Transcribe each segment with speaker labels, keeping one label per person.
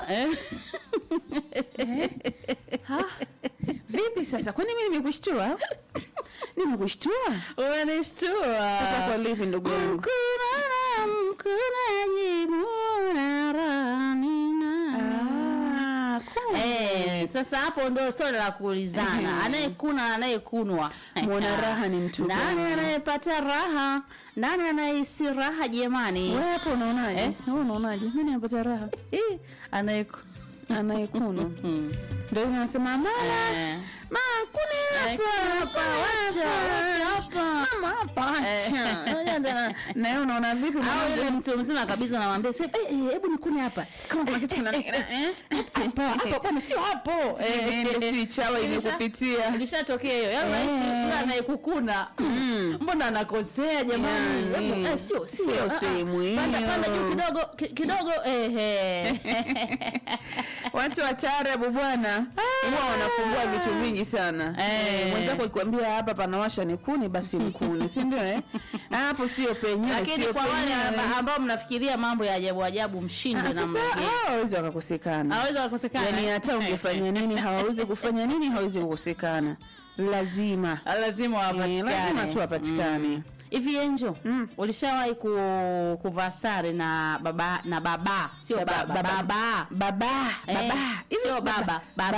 Speaker 1: Eh?
Speaker 2: Ha? Vipi sasa? Kwani mimi nimekushtua? Nimekushtua?
Speaker 1: Umenishtua.
Speaker 2: Sasa kwa lipi ndugu yangu?
Speaker 1: Mkunana, mkunaji, munarani na-
Speaker 2: Ah, kumbe.
Speaker 1: Eh, sasa hapo ndo swali la kuulizana anayekuna na anayekunwa
Speaker 2: Mwana raha ni mtu
Speaker 1: nani
Speaker 2: gani?
Speaker 1: anayepata raha nani anayehisi raha jamani
Speaker 2: Wewe hapo unaonaje?
Speaker 1: Eh?
Speaker 2: Wewe unaonaje? Mimi napata raha.
Speaker 1: Ih, anayeku
Speaker 2: Anayekunwa.
Speaker 1: Hmm.
Speaker 2: Ndio unasema mama,
Speaker 1: Eh.
Speaker 2: mama kuna hapa,
Speaker 1: Hapa,
Speaker 2: kuna
Speaker 1: wacha, wacha hapa.
Speaker 2: Mama hapa.
Speaker 1: Eh.
Speaker 2: acha. Na wewe unaona vipi
Speaker 1: au
Speaker 2: mwanangu?
Speaker 1: ile mtu mzima kabisa unamwambia "Se- eh, eh, hebu nikune hapa
Speaker 2: Kama kuna kitu kinani- eh?
Speaker 1: hapo hapo bwana sio hapo
Speaker 2: Eh, ndio sijui chawa
Speaker 1: Ilisha-
Speaker 2: imekupitia.
Speaker 1: ilishatokea hiyo yaani
Speaker 2: Eh.
Speaker 1: rahisi yule anayekukuna mbona anakosea jamani
Speaker 2: Yani.
Speaker 1: Hebu, eh, sio sio
Speaker 2: Sio
Speaker 1: ah, ah.
Speaker 2: sehemu hiyo.
Speaker 1: panda panda juu kidogo ki- kidogo ehe
Speaker 2: Watu wa taarabu bwana huwa wanafungua vitu vingi sana.
Speaker 1: Eh.
Speaker 2: Eh, Mwenzako akikwambia hapa panawasha ni kuni basi mkuni, si ndio eh? Hapo sio penyewe,
Speaker 1: lakini
Speaker 2: sio
Speaker 1: kwa wale
Speaker 2: penyewe.
Speaker 1: amba- ambao mnafikiria mambo ya ajabu ajabu mshinde
Speaker 2: Ah,
Speaker 1: na
Speaker 2: Sasa
Speaker 1: mrejee
Speaker 2: hao hawezi wakakosekana.
Speaker 1: hawezi kukosekana
Speaker 2: Yaani hata ungefanya nini hawawezi kufanya nini hawezi kukosekana. Lazima.
Speaker 1: lazima
Speaker 2: Eh,
Speaker 1: wapatikane
Speaker 2: lazima tu wapatikane.
Speaker 1: Mm. hivi enjo
Speaker 2: Mm.
Speaker 1: ulishawahi ku, kuvaa sare na baba na baba sio baba baba, baba.
Speaker 2: Baba,
Speaker 1: Eh,
Speaker 2: baba. Hizo
Speaker 1: sio baba, baba.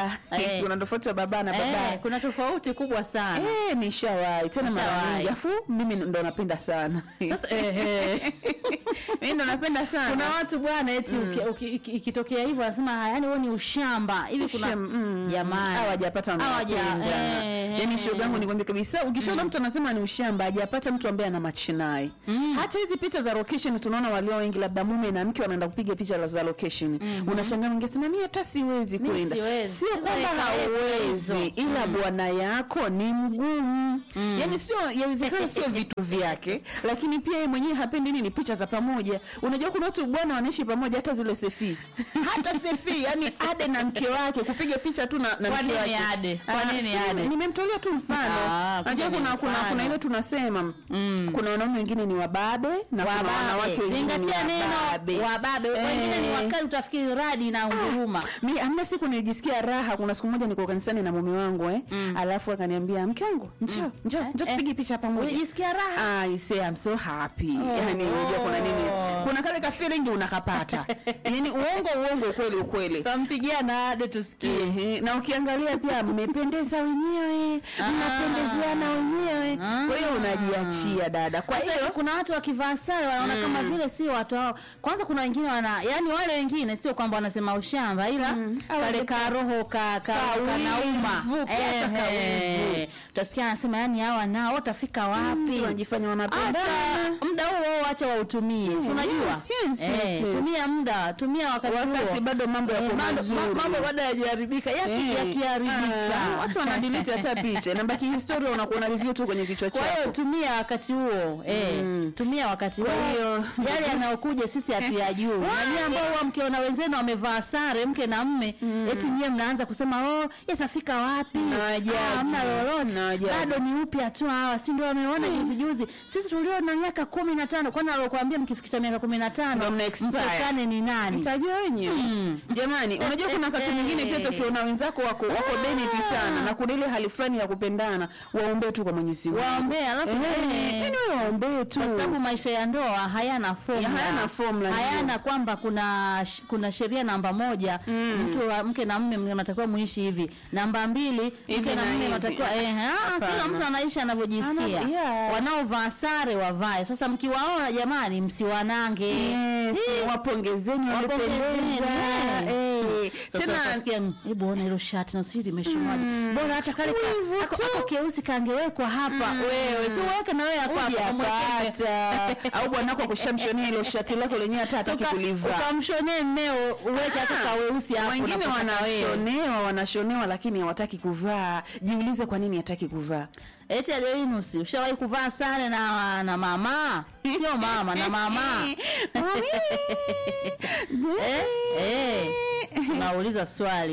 Speaker 1: Eh.
Speaker 2: Kuna tofauti wa baba na baba.
Speaker 1: Eh, kuna tofauti kubwa sana
Speaker 2: Eh, nishawahi tena mara
Speaker 1: Nishawahi.
Speaker 2: nyingi. Afu mimi ndo napenda sana.
Speaker 1: Sasa, ehe.
Speaker 2: Mimi ndo napenda sana.
Speaker 1: kuna watu bwana eti uki- uki- iki- ikitokea hivyo wanasema yani wewe ni ushamba hivi kuna
Speaker 2: Ushem, mm.
Speaker 1: jamani
Speaker 2: hawajapata
Speaker 1: Hawaja-
Speaker 2: wanawapenda.
Speaker 1: eh,
Speaker 2: Yaani
Speaker 1: eh.
Speaker 2: shoga yangu nikwambia kabisa ukishaona mtu anasema ni ushamba hajapata mtu ambaye ana machinai. Hata hizi picha za location tunaona walio wengi labda mume na mke wanaenda kupiga picha la- za location. Unashangaa ungesema mimi hata siwezi
Speaker 1: Mimi
Speaker 2: kwenda.
Speaker 1: siwezi.
Speaker 2: Sio
Speaker 1: Sasa
Speaker 2: kwamba
Speaker 1: ikawepo hizo.
Speaker 2: hauwezi ila bwana yako ni mgumu. Yaani sio yawezekana sio vitu vyake lakini pia yeye mwenyewe hapendi nini picha za pamoja. Unajua kuna watu bwana wanaishi pamoja hata zile sefi. Hata sefi yani ade na mke wake kupiga picha tu na, na
Speaker 1: Kwa
Speaker 2: mke
Speaker 1: nini
Speaker 2: wake.
Speaker 1: ade? Kwa
Speaker 2: Ah,
Speaker 1: nini
Speaker 2: si-
Speaker 1: ade?
Speaker 2: Nimemtolea tu mfano.
Speaker 1: Ah,
Speaker 2: Unajua
Speaker 1: kumbe
Speaker 2: kuna
Speaker 1: ni
Speaker 2: kuna
Speaker 1: mfano.
Speaker 2: kuna ile tunasema kuna wanaume wengine ni wababe na kuna wanawake
Speaker 1: wababe
Speaker 2: wengine ni
Speaker 1: zingatia neno
Speaker 2: wababe.
Speaker 1: wababe wengine ni
Speaker 2: Eh.
Speaker 1: wakali utafikiri radi na nguruma
Speaker 2: Mi amna siku nilijisikia raha. Kuna siku moja niko kanisani na mume wangu eh, alafu akaniambia mke wangu njoo njoo njoo
Speaker 1: eh.
Speaker 2: tupige picha pamoja.
Speaker 1: ulijisikia raha
Speaker 2: I say I'm so happy.
Speaker 1: Oh.
Speaker 2: Yani unajua kuna nini? Kuna kale ka feeling unakapata. yani uongo uongo ukweli ukweli.
Speaker 1: kampigia na ade tusikie
Speaker 2: Ehe, na ukiangalia pia mmependeza wenyewe, mnapendezeana wenyewe. Kwa hiyo unajiachia dada. Kwa
Speaker 1: Sasa
Speaker 2: hiyo
Speaker 1: kuna watu wakivaa sare wanaona kama vile si watu hao. Kwanza kuna wengine wana yani wale wengine sio kwamba wanasema ushamba ila
Speaker 2: Au
Speaker 1: kale
Speaker 2: wale
Speaker 1: ka roho ka ka
Speaker 2: Kawivu,
Speaker 1: kanauma.
Speaker 2: kiasi kawivu.
Speaker 1: Utasikia anasema yani hawa nao watafika wapi?
Speaker 2: wanajifanya wanapendana.
Speaker 1: Acha muda huo acha wautumie. Si unajua?
Speaker 2: yes, yes,
Speaker 1: Eh,
Speaker 2: yes, yes.
Speaker 1: tumia muda, tumia wakati
Speaker 2: Wakati
Speaker 1: huo.
Speaker 2: bado mambo yako
Speaker 1: Eh, mambo-
Speaker 2: mazuri.
Speaker 1: ma- Mambo bado hayajaharibika. Yaki
Speaker 2: Eh,
Speaker 1: yakiharibika.
Speaker 2: ah, watu wanadelete hata picha nabaki historia unakuwa na review tu kwenye kichwa
Speaker 1: Kwa hiyo
Speaker 2: chako
Speaker 1: tumia wakati huo eh, tumia wakati huo.
Speaker 2: Kwa hiyo-
Speaker 1: yale yanayokuja sisi hatuyajui. Na nyie ambao huwa mkiona wenzenu wamevaa sare mke na mme, eti nyie mnaanza kusema oh, yatafika wapi?
Speaker 2: Na wajaji.
Speaker 1: Ah, Hamna lolote.
Speaker 2: Na wajaji.
Speaker 1: Bado ni upya tu hawa, si ndio wameona juzi juzi. Sisi tulio na miaka 15, kwani alokuambia mkifikisha miaka 15
Speaker 2: Ndio mna expire.
Speaker 1: mtokane ni nani?
Speaker 2: mtajua wenyewe jamani unajua kuna wakati mwingine pia tukiona wenzako wako wako beneti sana na kuna ile hali fulani ya kupendana waombee tu kwa mwenyezi Mungu
Speaker 1: Waombee alafu
Speaker 2: Eh,
Speaker 1: eh,
Speaker 2: yaani wewe waombee tu
Speaker 1: kwa sababu maisha ya ndoa hayana formula.
Speaker 2: Ya, hayana formula,
Speaker 1: hayana
Speaker 2: ndio.
Speaker 1: kwamba kuna sh- kuna sheria namba moja mtu wa mke na mme mnatakiwa muishi hivi namba mbili
Speaker 2: Hivi
Speaker 1: mke na
Speaker 2: na
Speaker 1: mme
Speaker 2: hivi.
Speaker 1: mnatakiwa eh, ah, kila
Speaker 2: Hapana.
Speaker 1: mtu anaishi anavyojisikia
Speaker 2: Ana- yeah.
Speaker 1: wanaovaa sare wavae sasa mkiwaona jamani msiwanange
Speaker 2: Yes,
Speaker 1: Eh,
Speaker 2: wapongezeni
Speaker 1: wapongezeni,
Speaker 2: walipendeza
Speaker 1: eh.
Speaker 2: Eh,
Speaker 1: sasa
Speaker 2: tena
Speaker 1: utasikia hebu ona hilo shati na sijui limeshonaje bora hata kale
Speaker 2: Wivu
Speaker 1: ka- ako-
Speaker 2: tu.
Speaker 1: ako keusi kangewekwa hapa wewe si uweke na wewe hapa hapa, kamweke
Speaker 2: hujapata au bwanako akushamshonia hilo shati lako lenyewe hata hataki
Speaker 1: Uka-
Speaker 2: kulivaa
Speaker 1: ukamshonee mmeo uweke hata kaweusi hapo
Speaker 2: wengine
Speaker 1: unapotaka wewe.
Speaker 2: wanashonewa wanashonewa lakini hawataki kuvaa jiulize kwa nini hataki kuvaa
Speaker 1: eti Adelinus ushawahi kuvaa sare na na mama sio mama na mama eh, eh. nauliza swali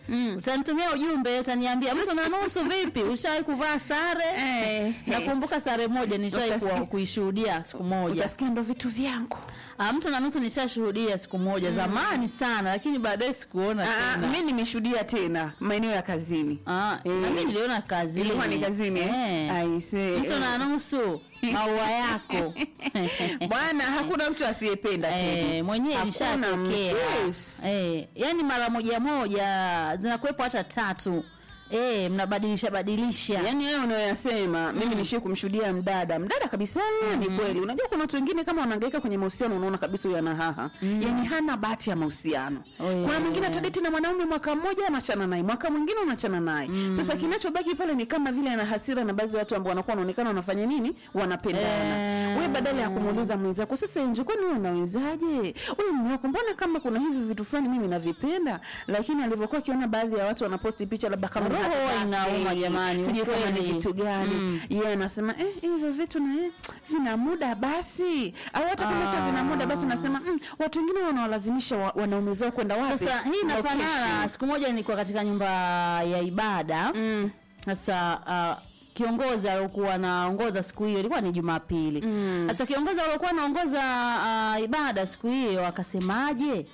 Speaker 1: utanitumia ujumbe utaniambia mtu na nusu vipi ushawahi kuvaa sare
Speaker 2: Eh,
Speaker 1: nakumbuka sare moja nishawahi
Speaker 2: Utasikia-
Speaker 1: kuwa- kuishuhudia siku moja
Speaker 2: utasikia ndo vitu vyangu
Speaker 1: Ah, mtu na nusu nishashuhudia siku moja zamani sana lakini baadaye sikuona
Speaker 2: Ah,
Speaker 1: tena
Speaker 2: mi nimeshuhudia tena maeneo ya kazini
Speaker 1: Ah,
Speaker 2: Eh.
Speaker 1: na mimi niliona kazini
Speaker 2: ilikuwa ni kazini eh?
Speaker 1: Eh.
Speaker 2: Aise.
Speaker 1: mtu na nusu maua yako
Speaker 2: bwana hakuna mtu asiyependa Teddy.
Speaker 1: Eh, mwenyewe
Speaker 2: Hakuna
Speaker 1: ilishatokea
Speaker 2: mtu, yes.
Speaker 1: eh, yani mara moja moja zinakuwepo hata tatu eh, mnabadilisha badilisha
Speaker 2: yaani wewe unayoyasema mimi nishie kumshuhudia mdada mdada kabisa ni kweli unajua kuna watu wengine kama wanahangaika kwenye mahusiano unaona kabisa huyu ana haha yaani hana bahati ya mahusiano
Speaker 1: Oh, yeah.
Speaker 2: kuna mwingine atadeti na mwanaume mwaka mmoja anachana naye mwaka mwingine unachana naye sasa kinachobaki pale ni kama vile ana hasira na baadhi ya watu ambao wanakuwa wanaonekana wanafanya nini wanapendana
Speaker 1: Eh.
Speaker 2: wewe badala ya kumuuliza mwenzako sasa enje kwani wewe unawezaje wewe mume wako mbona kama kuna hivi vitu fulani mimi navipenda lakini alivyokuwa akiona baadhi ya watu wanaposti picha labda kama ni
Speaker 1: Roho
Speaker 2: happy
Speaker 1: huwa
Speaker 2: birthday,
Speaker 1: inauma jamani,
Speaker 2: sijui kama ni
Speaker 1: ukweli.
Speaker 2: vitu gani
Speaker 1: Mm.
Speaker 2: yeye anasema eh, hivyo vitu na eh, vina muda basi au hata kama sio vina muda basi nasema mm, watu wengine wanawalazimisha wa, wanaume zao kwenda wapi
Speaker 1: sasa hii inafanana
Speaker 2: Location.
Speaker 1: siku moja nilikuwa katika nyumba ya ibada
Speaker 2: mm.
Speaker 1: sasa uh, kiongozi aliokuwa anaongoza siku hiyo ilikuwa ni jumapili
Speaker 2: Mm.
Speaker 1: sasa kiongozi aliokuwa anaongoza uh, ibada siku hiyo akasemaje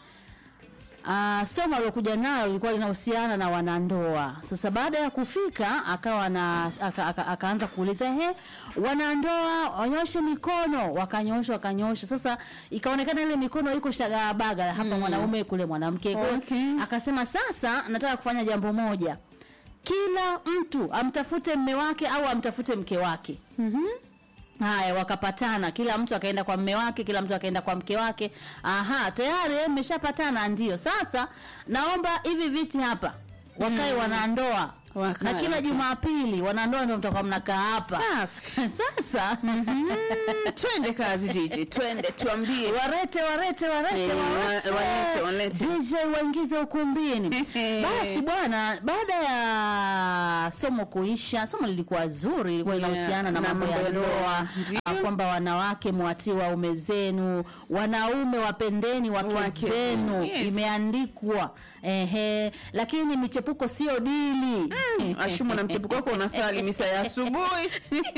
Speaker 1: Uh, somo aliokuja nalo lilikuwa linahusiana na wanandoa. Sasa baada ya kufika akawa na aka, aka, akaanza kuuliza he, wanandoa wanyoshe mikono, wakanyosha wakanyosha. Sasa ikaonekana ile mikono iko shagabaga hapa mwanaume kule mwanamke. Kwa hiyo
Speaker 2: Okay.
Speaker 1: Akasema sasa nataka kufanya jambo moja, kila mtu amtafute mme wake au amtafute mke wake.
Speaker 2: Mhm.
Speaker 1: Haya, wakapatana, kila mtu akaenda kwa mme wake, kila mtu akaenda kwa mke wake. Aha, tayari eh, mmeshapatana. Ndio sasa naomba hivi viti hapa wakae wanandoa
Speaker 2: Wakae,
Speaker 1: na kila
Speaker 2: wakae.
Speaker 1: Jumapili wanandoa ndio mtakuwa mnakaa hapa
Speaker 2: Safi.
Speaker 1: sasa
Speaker 2: Mm, twende kazi DJ twende tuambie
Speaker 1: warete warete warete
Speaker 2: Eh, wa-
Speaker 1: warete
Speaker 2: walete, walete.
Speaker 1: DJ waingize ukumbini. Basi bwana, baada ya somo kuisha, somo lilikuwa zuri, ilikuwa
Speaker 2: Yeah,
Speaker 1: inahusiana na
Speaker 2: na
Speaker 1: mambo
Speaker 2: mambo
Speaker 1: ya
Speaker 2: ya
Speaker 1: ndoa,
Speaker 2: ndoa. Ndio.
Speaker 1: ah, kwamba wanawake mwatii waume zenu, wanaume wapendeni wake
Speaker 2: Wake
Speaker 1: zenu,
Speaker 2: yes.
Speaker 1: imeandikwa ehe, lakini michepuko sio dili
Speaker 2: ashumu na mchepuko wako unasali misa ya asubuhi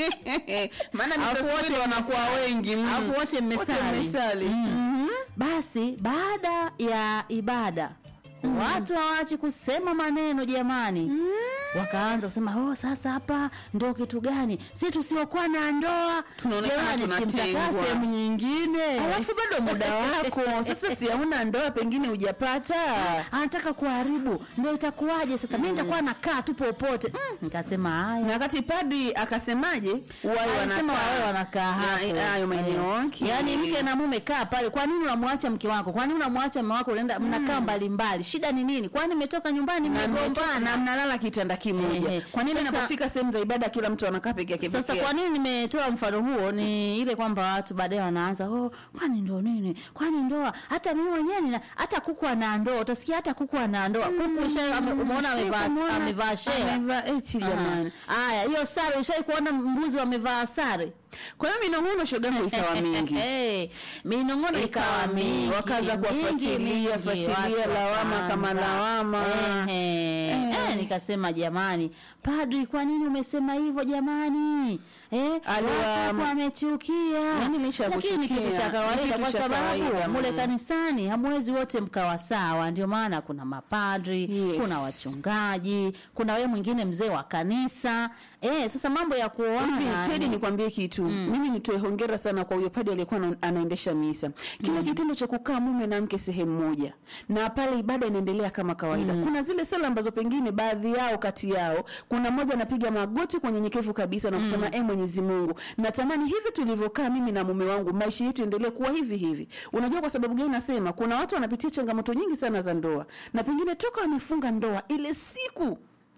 Speaker 2: maana misa
Speaker 1: Alafu
Speaker 2: asubuhi
Speaker 1: wote
Speaker 2: ndo wanakuwa
Speaker 1: mmesali.
Speaker 2: wengi mm.
Speaker 1: Alafu wote mmesali.
Speaker 2: mmesali.
Speaker 1: Mm. Basi baada ya ibada watu hawaachi kusema maneno jamani. Wakaanza kusema oh, sasa hapa ndo kitu gani? Si tusiokuwa na ndoa
Speaker 2: Tunaonekana
Speaker 1: jamani, simtakaa
Speaker 2: tunatengwa.
Speaker 1: sehemu nyingine.
Speaker 2: alafu bado muda wako sasa si hauna ndoa pengine hujapata
Speaker 1: anataka kuharibu, ndo itakuwaje sasa? Mimi nitakuwa nakaa tu popote. Mm, nikasema haya.
Speaker 2: na wakati padri akasemaje wawe
Speaker 1: Alisema
Speaker 2: wanakaa.
Speaker 1: wawe wanakaa
Speaker 2: Na-
Speaker 1: hapo.
Speaker 2: hayo maeneo
Speaker 1: Eh.
Speaker 2: okay.
Speaker 1: Yaani mke na mume kaa pale. Kwa nini unamwacha mke wako? Kwa nini unamwacha mume wako unaenda mnakaa mbali mbali? Shida ni nini? Kwani mmetoka nyumbani
Speaker 2: na mmetoka na
Speaker 1: mmegombana?
Speaker 2: mnalala kitanda kimoja
Speaker 1: Ehe.
Speaker 2: kwa nini
Speaker 1: Sasa-
Speaker 2: inapofika sehemu za ibada kila mtu anakaa peke yake
Speaker 1: Sasa
Speaker 2: peke
Speaker 1: kwa
Speaker 2: yake?
Speaker 1: nini nimetoa mfano huo ni ile kwamba watu baadaye wanaanza oh, kwani ndo nini? Kwani ndoa? Hata mimi mwenyewe nina hata kuku ana ndoa. Utasikia hata kuku ana ndoa. Kuku usha ame- umeona amevaa
Speaker 2: Umeona?
Speaker 1: amevaa share.
Speaker 2: Amevaa eti jamani
Speaker 1: Haya, hiyo sare ushai kuona mbuzi wamevaa sare?
Speaker 2: kwa hiyo minong'ono shogangu ikawa mingi
Speaker 1: Hey, minong'ono ikawa
Speaker 2: Ikawa
Speaker 1: mingi,
Speaker 2: mingi, wakaanza
Speaker 1: mingi,
Speaker 2: kuwafuatilia,
Speaker 1: mingi,
Speaker 2: fuatilia,
Speaker 1: watu
Speaker 2: lawama
Speaker 1: wakaanza.
Speaker 2: kama lawama.
Speaker 1: Ehe.
Speaker 2: Eh.
Speaker 1: Eh, nikasema jamani, padri, kwa nini umesema hivyo jamani? Eh,
Speaker 2: Aliwa-
Speaker 1: watu wamechukia.
Speaker 2: Yaani licha ya
Speaker 1: Lakini ni kitu
Speaker 2: kuchukia,
Speaker 1: cha
Speaker 2: ni
Speaker 1: kawaida
Speaker 2: kitu
Speaker 1: kwa
Speaker 2: cha
Speaker 1: sababu
Speaker 2: kawaida,
Speaker 1: mule
Speaker 2: mm.
Speaker 1: kanisani hamwezi wote mkawa sawa, ndio maana kuna mapadri,
Speaker 2: Yes.
Speaker 1: kuna wachungaji, kuna wewe mwingine mzee wa kanisa. Eh, sasa mambo ya kuoana
Speaker 2: Hivi Teddy,
Speaker 1: ni-
Speaker 2: nikwambie kitu mimi nitoe hongera sana kwa huyo padi aliyekuwa ana- anaendesha misa. Kile kitendo cha kukaa mume na mke sehemu moja na pale ibada inaendelea kama kawaida. Kuna zile sala ambazo pengine baadhi yao kati yao kuna mmoja anapiga magoti kwa nyenyekevu kabisa na kusema eh, Mwenyezi Mungu, natamani hivi tulivyokaa mimi na mume wangu maisha yetu endelee kuwa hivi hivi. Unajua kwa sababu gani nasema? Kuna watu wanapitia changamoto nyingi sana za ndoa na pengine toka wamefunga ndoa ile siku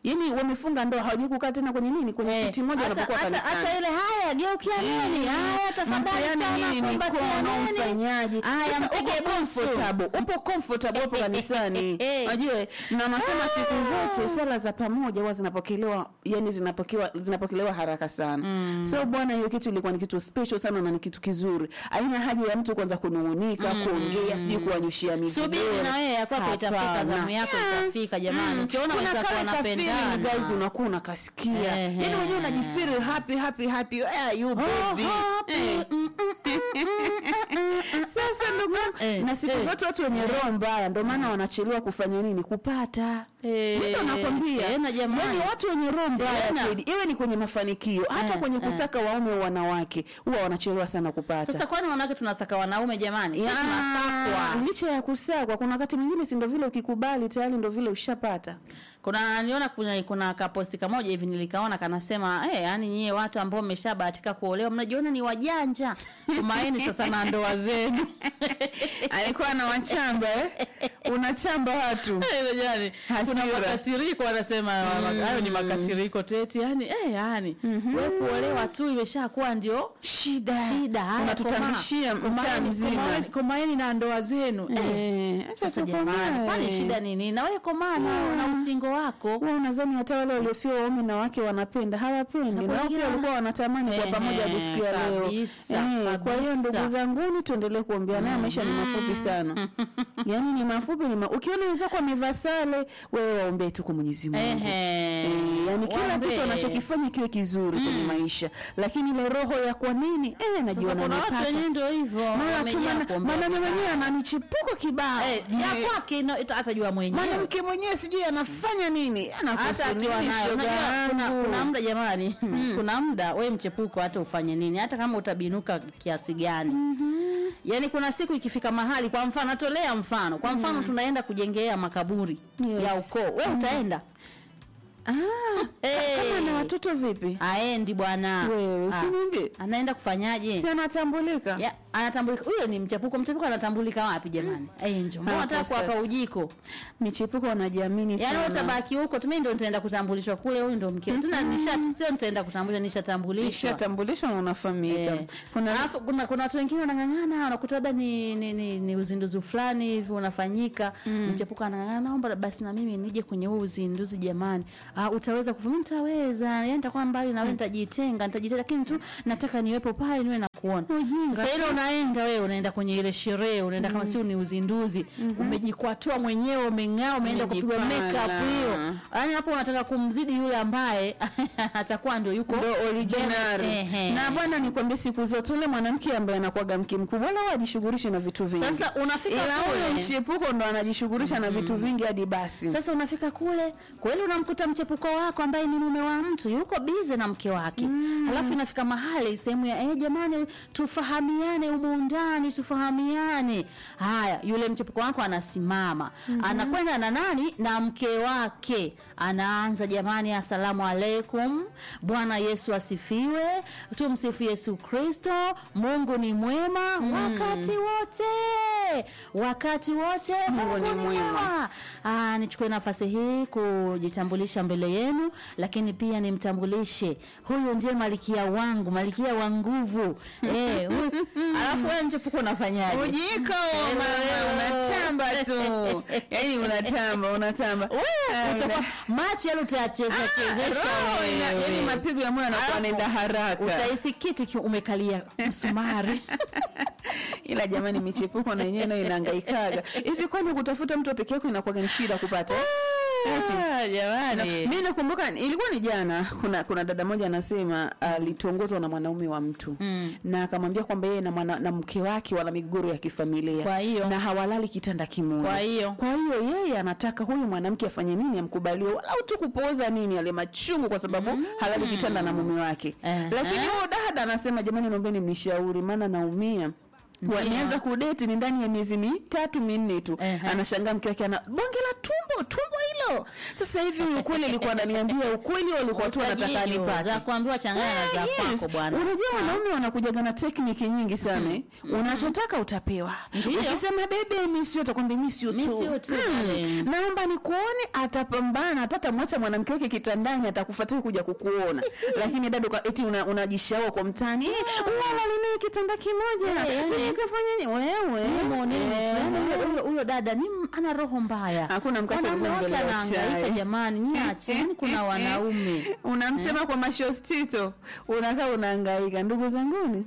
Speaker 2: yani wamefunga ndoa hawajui kukaa tena kwenye nini kwenye
Speaker 1: Eh,
Speaker 2: siti moja
Speaker 1: hata-
Speaker 2: wanapokuwa
Speaker 1: hata-
Speaker 2: kanisani
Speaker 1: hata ile haya geukia nini haya tafadhali
Speaker 2: Mpeane
Speaker 1: sana
Speaker 2: nini
Speaker 1: kumbatia
Speaker 2: mikono
Speaker 1: nini?
Speaker 2: mfanyaji
Speaker 1: Haya,
Speaker 2: Sasa
Speaker 1: mpige
Speaker 2: uko
Speaker 1: busu.
Speaker 2: comfortable upo comfortable hapo kanisani unajua na wanasema siku zote sala za pamoja huwa zinapokelewa yani zinapokelewa zinapokelewa haraka sana so bwana hiyo kitu ilikuwa ni kitu special sana na ni kitu kizuri haina haja ya mtu kwanza kunung'unika kuongea sijui kuwanyushia miguu
Speaker 1: subiri na wewe ya kwako itafika
Speaker 2: Hapana.
Speaker 1: zamu yako
Speaker 2: Yeah.
Speaker 1: itafika jamani
Speaker 2: Mm.
Speaker 1: ukiona
Speaker 2: Kuna
Speaker 1: wenzako
Speaker 2: kale ka feeling,
Speaker 1: wanapendana
Speaker 2: guys unakuwa unakasikia
Speaker 1: Ehe.
Speaker 2: yani mwenyewe unajifeel happy happy happy where are you baby
Speaker 1: happy.
Speaker 2: Eh. sasa ndugu
Speaker 1: Eh,
Speaker 2: na siku
Speaker 1: eh.
Speaker 2: zote watu wenye roho mbaya ndio maana wanachelewa kufanya nini kupata
Speaker 1: Eh,
Speaker 2: Ndio nakwambia
Speaker 1: tena jamani.
Speaker 2: yani watu wenye roho mbaya
Speaker 1: Tena.
Speaker 2: kweli iwe ni kwenye mafanikio hata
Speaker 1: Eh,
Speaker 2: kwenye
Speaker 1: eh.
Speaker 2: kusaka waume wa wanawake huwa wanachelewa sana kupata
Speaker 1: sasa kwani wanawake tunasaka wanaume jamani sisi
Speaker 2: Ya,
Speaker 1: tunasakwa
Speaker 2: licha ya kusakwa kuna wakati mwingine si ndo vile ukikubali tayari ndo vile ushapata
Speaker 1: kuna niona kuna, kuna kaposti kamoja hivi nilikaona kanasema eh yani nyie watu ambao mmeshabahatika kuolewa mnajiona ni wajanja tumaini sasa na ndoa zenu
Speaker 2: alikuwa na wachamba eh? unachamba watu
Speaker 1: Eh, yani, kuna
Speaker 2: Hasira.
Speaker 1: makasiriko wanasema hayo ni makasiriko tu eti yani eh yani wewe kuolewa tu imeshakuwa ndio
Speaker 2: shida
Speaker 1: shida haya,
Speaker 2: unatutambishia
Speaker 1: koma-
Speaker 2: mtaa
Speaker 1: komaeni-
Speaker 2: mzima
Speaker 1: komaeni- komaeni na ndoa zenu eh.
Speaker 2: Eh,
Speaker 1: Sasa
Speaker 2: sasa
Speaker 1: jamani,
Speaker 2: komae.
Speaker 1: kwani shida nini? Na wewe komana na usingo wako.
Speaker 2: Wewe unadhani hata wale waliofia waume na wake wanapenda? Hawapendi.
Speaker 1: Na
Speaker 2: Na
Speaker 1: kwa
Speaker 2: wao pia
Speaker 1: wengine
Speaker 2: walikuwa wanatamani kwa
Speaker 1: Ehe,
Speaker 2: pamoja hadi siku ya leo.
Speaker 1: kabisa,
Speaker 2: Eh, Kwa hiyo
Speaker 1: kabisa.
Speaker 2: ndugu zanguni, tuendelee kuombea naye, maisha ni mafupi sana. Yaani ni mafupi ni ma... ukiona wenzako wamevaa sare, wewe waombee tu kwa Mwenyezi Mungu.
Speaker 1: Ehe.
Speaker 2: Eh, yani kila
Speaker 1: Waombee.
Speaker 2: kitu anachokifanya kiwe kizuri kwenye maisha, lakini ile roho ya kwa nini eh,
Speaker 1: Sasa
Speaker 2: najiona
Speaker 1: kuna watu
Speaker 2: nimepata
Speaker 1: wenyewe ndio hivyo.
Speaker 2: mara tu
Speaker 1: wamejaa
Speaker 2: mana-
Speaker 1: kuombea
Speaker 2: mwanaume
Speaker 1: vibaya.
Speaker 2: mwenyewe ana michipuko kibao
Speaker 1: Eh, ya
Speaker 2: Eh,
Speaker 1: kwake ino- ita- atajua mwenyewe.
Speaker 2: mwanamke mwenyewe sijui anafanya nini
Speaker 1: hata
Speaker 2: anakuhusu
Speaker 1: akiwa
Speaker 2: nini,
Speaker 1: nayo
Speaker 2: shoga
Speaker 1: unajua kuna,
Speaker 2: yangu?
Speaker 1: kuna muda jamani kuna muda we mchepuko hata ufanye nini hata kama utabinuka kiasi gani yaani kuna siku ikifika mahali kwa mfano natolea mfano kwa mfano tunaenda kujengea makaburi
Speaker 2: Yes.
Speaker 1: ya ukoo we utaenda
Speaker 2: Ah,
Speaker 1: Eh.
Speaker 2: kama na watoto vipi
Speaker 1: aendi bwana
Speaker 2: wewe
Speaker 1: Ah,
Speaker 2: usiniambie
Speaker 1: anaenda kufanyaje
Speaker 2: si anatambulika
Speaker 1: ya, anatambulika huyo ni mchepuko mchepuko anatambulika wapi jamani mm. njo mbona
Speaker 2: Hapo
Speaker 1: nataka kuwapa
Speaker 2: sasa.
Speaker 1: ujiko
Speaker 2: michipuko wanajiamini
Speaker 1: yaani wewe
Speaker 2: sana
Speaker 1: utabaki huko tu mimi ndo nitaenda kutambulishwa kule huyu ndo mke tuna nishati sio nitaenda kutambulishwa nishatambulishwa
Speaker 2: ishatambulishwa na unafahamika
Speaker 1: Eh.
Speaker 2: kuna
Speaker 1: Alafu kuna kuna watu wengine wanang'ang'ana wanakuta labda ni, ni, ni, ni uzinduzi fulani hivi unafanyika mchepuko anang'ang'ana naomba basi na mimi nije kwenye huu uzinduzi jamani uh, utaweza kuvumilia nitaweza yani nitakuwa mbali na wewe nitajitenga nitajitenga lakini tu nataka niwepo pale niwe nakuona
Speaker 2: Ujinga
Speaker 1: sasa ile unaenda wewe unaenda kwenye ile sherehe unaenda kama sio ni uzinduzi umejikwatua mwenyewe umeng'aa umeenda kupigwa
Speaker 2: Umejipala.
Speaker 1: makeup hiyo yani hapo unataka kumzidi yule ambaye atakuwa ndio yuko
Speaker 2: ndo original
Speaker 1: Ehe.
Speaker 2: na bwana nikwambie siku zote ule mwanamke ambaye anakuwaga mke mkubwa wala huwa ajishughulishi na vitu vingi
Speaker 1: Sasa unafika
Speaker 2: ila huyo
Speaker 1: kule.
Speaker 2: mchepuko ndo anajishughulisha na vitu vingi hadi basi
Speaker 1: Sasa unafika kule kweli, unamkuta mchepuko wako ambaye ni mume wa mtu yuko bize na mke wake mm. Halafu inafika mahali sehemu ya eh, jamani, tufahamiane humu ndani, tufahamiane. Haya, yule mchepuko wako anasimama mm-hmm. anakwenda na nani na mke wake, anaanza jamani, asalamu alaikum, Bwana Yesu asifiwe, tumsifu Yesu Kristo, Mungu ni mwema mm. wakati wote, wakati wote
Speaker 2: Mungu ni mwema.
Speaker 1: Ah, nichukue nafasi hii kujitambulisha mbele yenu, lakini pia nimtambulishe huyu ndiye malikia wangu, malikia wa nguvu eh, huyu. Alafu wewe mchepuko unafanyaje?
Speaker 2: ujiko mama unatamba tu yani unatamba unatamba
Speaker 1: Wewe utakuwa macho yale utayacheza chezesha
Speaker 2: roho ina-
Speaker 1: wewe.
Speaker 2: yani mapigo ya moyo anakuwa
Speaker 1: Alafu,
Speaker 2: anaenda haraka
Speaker 1: Utaisikiti ki umekalia msumari.
Speaker 2: ila jamani michepuko na yenyewe nayo inahangaikaga hivi kwani kutafuta mtu peke yako inakuwa ni shida kupata eh? Eti.
Speaker 1: Ah, jamani.
Speaker 2: mi nakumbuka ilikuwa ni jana kuna kuna dada moja anasema alitongozwa na mwanaume wa mtu
Speaker 1: Mm.
Speaker 2: na akamwambia kwamba yeye na, mwana- na mke wake wana migogoro ya kifamilia
Speaker 1: Kwa hiyo?
Speaker 2: na hawalali kitanda kimoja
Speaker 1: Kwa hiyo?
Speaker 2: kwa hiyo yeye anataka huyu mwanamke afanye nini amkubalie walau tu kupooza nini ale machungu kwa sababu halali kitanda na mume wake
Speaker 1: Ehe.
Speaker 2: lakini huyo dada anasema jamani naombeni mnishauri maana naumia wameanza kudeti ni ndani ya miezi mitatu minne tu
Speaker 1: Ehe.
Speaker 2: anashangaa mke wake ana bonge la tumbo tumbo hilo utajio sasa hivi ukweli alikuwa ananiambia ukweli au alikuwa tu anataka
Speaker 1: Utajiri,
Speaker 2: nipate
Speaker 1: za kuambiwa changanya na za
Speaker 2: Eh, yes.
Speaker 1: kwako bwana.
Speaker 2: Unajua wanaume wanakujaga na tekniki nyingi sana. eh. Unachotaka utapewa.
Speaker 1: Ndiyo.
Speaker 2: Ukisema bebe mimi sio utakwambia mimi sio
Speaker 1: Mimi
Speaker 2: tu.
Speaker 1: sio tu,
Speaker 2: Mm.
Speaker 1: eh.
Speaker 2: Naomba nikuone atapambana hata atamwacha mwanamke wake kitandani atakufuatia kuja kukuona. Lakini dada uka- eti una- unajishaua kwa mtani. Eh, wala nini kitanda kimoja.
Speaker 1: Eh, yani-
Speaker 2: Sasa nikafanya nini wewe?
Speaker 1: Muoneni tu.
Speaker 2: Eh.
Speaker 1: Yaani huyo- huyo- huyo dada ni ana roho mbaya
Speaker 2: Hakuna mkate
Speaker 1: Wanaume
Speaker 2: ule
Speaker 1: wote
Speaker 2: mbele ya
Speaker 1: anahangaika
Speaker 2: chai.
Speaker 1: jamani niache yani kuna wanaume
Speaker 2: unamsema kwa mashostito unakaa unahangaika ndugu zanguni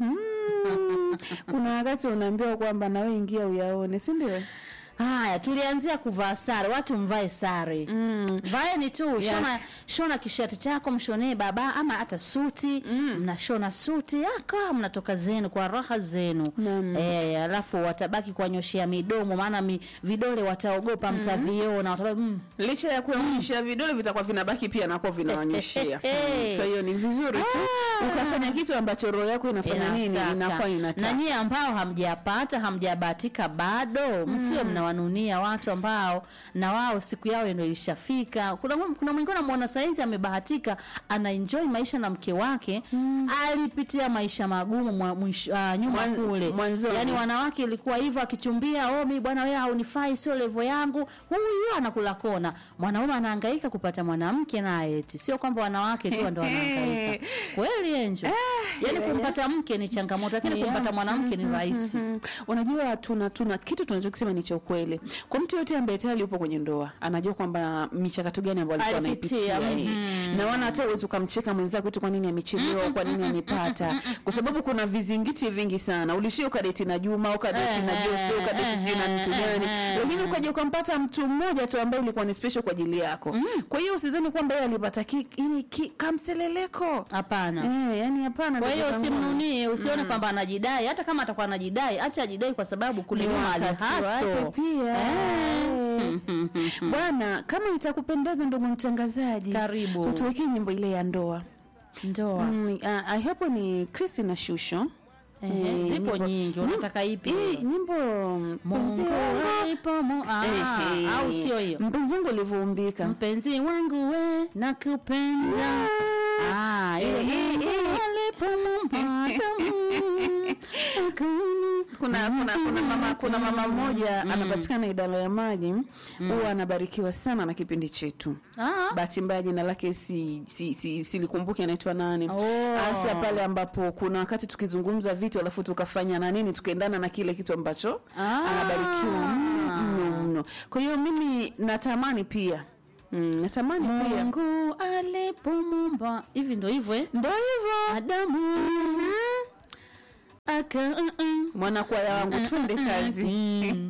Speaker 2: mm. kuna wakati unaambiwa kwamba nawe ingia uyaone si ndio
Speaker 1: haya tulianzia kuvaa sare watu mvae sare
Speaker 2: mm.
Speaker 1: vaeni tu
Speaker 2: Yeah.
Speaker 1: shona shona kishati chako mshonee baba ama hata suti mnashona suti aka mnatoka zenu kwa raha zenu
Speaker 2: Naam.
Speaker 1: eh, alafu watabaki kuwanyoshea midomo maana mi, vidole wataogopa mtaviona watabaki, mm,
Speaker 2: licha ya kuonyesha vidole vitakuwa vinabaki pia nako vinawanyeshia Mm. kwa hiyo ni vizuri tu ukafanya kitu ambacho roho yako inafanya nini
Speaker 1: inataka.
Speaker 2: inakuwa
Speaker 1: na
Speaker 2: inataka
Speaker 1: nyie ambao hamjapata hamjabahatika bado msiwe mnawanunia watu ambao na wao siku yao ndio ilishafika kuna kuna mwingine anamuona saizi amebahatika ana enjoy maisha na mke wake alipitia maisha magumu mwa, mwisho, uh, nyuma
Speaker 2: Mwan-
Speaker 1: kule
Speaker 2: mwanzoni.
Speaker 1: yani wanawake ilikuwa hivyo akichumbia oh mi bwana wewe haunifai sio levo yangu huyu anakula kona mwanaume anahangaika kupata mwanamke naye eti sio kwamba wanawake tu ndio wanahangaika kweli enjo yani kumpata mke ni changamoto lakini
Speaker 2: Yeah.
Speaker 1: kumpata mwanamke ni rahisi
Speaker 2: Mhm. unajua tuna tuna kitu tunachokisema ni cha ukweli kwa mtu yote ambaye tayari yupo kwenye ndoa anajua kwamba michakato gani ambayo alikuwa
Speaker 1: Alipitia,
Speaker 2: anaipitia eh. na wana hata uwezi ukamcheka mwenzako tu kwa nini amechelewa kwa nini amepata kwa sababu kuna vizingiti vingi sana ulishia ukadeti na Juma ukadeti na
Speaker 1: Eh,
Speaker 2: Jose ukadeti
Speaker 1: eh,
Speaker 2: sijui na mtu
Speaker 1: eh,
Speaker 2: gani
Speaker 1: eh,
Speaker 2: lakini ukaja ukampata mtu mmoja tu ambaye ilikuwa ni special kwa ajili yako kwa hiyo usizani kwamba yeye alipata ki, ini ki, kamseleleko
Speaker 1: hapana
Speaker 2: eh yani hapana
Speaker 1: kwa hiyo
Speaker 2: ndugu zangu.
Speaker 1: usimnunie usione kwamba anajidai hata kama atakuwa anajidai acha ajidai kwa sababu kule
Speaker 2: Ni
Speaker 1: nyuma
Speaker 2: wakati wake
Speaker 1: alihaso
Speaker 2: pia Eh. bwana kama itakupendeza ndugu mtangazaji
Speaker 1: Karibu.
Speaker 2: tutuwekee nyimbo ile ya ndoa
Speaker 1: ndoa
Speaker 2: mm, uh, I hope ni Christina Shusho
Speaker 1: Ehe,
Speaker 2: Eh,
Speaker 1: zipo
Speaker 2: nyimbo-
Speaker 1: nyingi unataka ipi
Speaker 2: hii nyimbo mpenzi
Speaker 1: Mungu
Speaker 2: wangu
Speaker 1: alipo mu- ah,
Speaker 2: Ehe.
Speaker 1: au sio hiyo
Speaker 2: mpenzi wangu ulivyoumbika
Speaker 1: mpenzi wangu we nakupenda Ah, ile
Speaker 2: Eh, eh,
Speaker 1: Mungu
Speaker 2: eh.
Speaker 1: alipomuumba Adamu, akani-
Speaker 2: kuna kuna kuna mama kuna mama mmoja anapatikana idara ya maji huwa anabarikiwa sana na kipindi chetu
Speaker 1: Ah,
Speaker 2: bahati mbaya jina lake si, si, si, silikumbuki anaitwa nani
Speaker 1: Oh.
Speaker 2: hasa pale ambapo kuna wakati tukizungumza vitu alafu tukafanya na nini tukaendana na kile kitu ambacho
Speaker 1: Ah.
Speaker 2: anabarikiwa mno mno mno kwa hiyo mimi natamani pia mm, natamani pia
Speaker 1: Mungu alipomuumba hivi ndo hivyo eh?
Speaker 2: ndo hivyo
Speaker 1: Adamu aka
Speaker 2: mwanakwaya wangu twende kazi
Speaker 1: Mm.